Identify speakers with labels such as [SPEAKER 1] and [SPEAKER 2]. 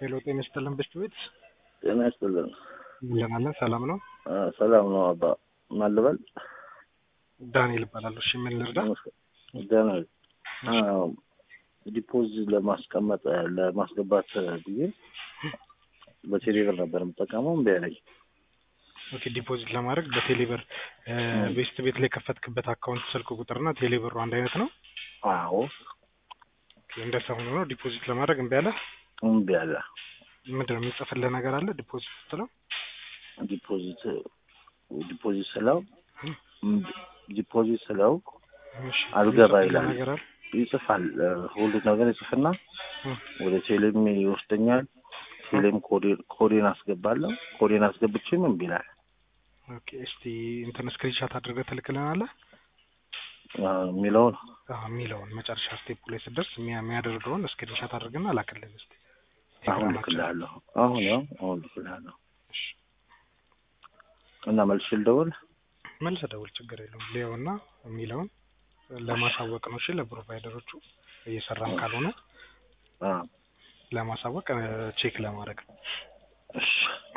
[SPEAKER 1] ሄሎ ጤና ይስጥልን ብስት ቤት
[SPEAKER 2] ጤና ይስጥልን።
[SPEAKER 1] እንደምን ሰላም ነው?
[SPEAKER 2] አ፣ ሰላም ነው አባ። ማን ልበል?
[SPEAKER 1] ዳንኤል እባላለሁ። እሺ ምን ልርዳ?
[SPEAKER 2] ደህና ነኝ። አ፣ ዲፖዚት ለማስቀመጥ ለማስገባት ብዬ በቴሌብር ነበር የምጠቀመው እምቢ አለኝ።
[SPEAKER 1] ኦኬ ዲፖዚት ለማድረግ በቴሌብር ቤስት ቤት ላይ ከፈትክበት አካውንት ስልክ ቁጥርና ቴሌብሩ አንድ አይነት ነው?
[SPEAKER 2] አዎ
[SPEAKER 1] ኦኬ እንደዛ ሆኖ ነው ዲፖዚት ለማድረግ እምቢ አለ?
[SPEAKER 2] እምቢ አለ።
[SPEAKER 1] ምንድን ነው የሚጽፍልህ ነገር አለ ዲፖዚት ስትለው?
[SPEAKER 2] ዲፖዚት ዲፖዚት ስለው ዲፖዚት ስለው
[SPEAKER 1] እሺ
[SPEAKER 2] አልገባ
[SPEAKER 1] የሚጽፍልህ
[SPEAKER 2] ይላል።
[SPEAKER 1] ነገር አለ?
[SPEAKER 2] ይጽፋል እ፣ ሁሉ ነገር ይጽፍና
[SPEAKER 1] እም፣
[SPEAKER 2] ወደ ቴሌም ይወስደኛል። ቴሌም ኮዴን ኮዴን አስገባለሁ። ኮዴን አስገብቼም እምቢ ይላል።
[SPEAKER 1] ኦኬ እስቲ እንትን ስክሪንሻት አድርገህ ትልክልናለህ?
[SPEAKER 2] አ፣ የሚለውን
[SPEAKER 1] አዎ የሚለውን መጨረሻ ስቴፕ ላይ ስትደርስ የሚያ- የሚያደርገውን ስክሪንሻት አድርግና ላክልን እስቲ።
[SPEAKER 2] አሁን
[SPEAKER 1] ቴሌግራማችን።
[SPEAKER 2] ልክልሃለሁ። አሁን ያው አሁን ልክልሃለሁ
[SPEAKER 1] እሺ
[SPEAKER 2] እና መልሼ ልደውል።
[SPEAKER 1] መልሰህ ደውል፣ ችግር የለውም። ሊየውና የሚለውን ለማሳወቅ ነው። እሺ ለፕሮቫይደሮቹ እየሰራም ካልሆነ
[SPEAKER 2] አ፣
[SPEAKER 1] ለማሳወቅ ቼክ ለማድረግ ነው።
[SPEAKER 2] እሺ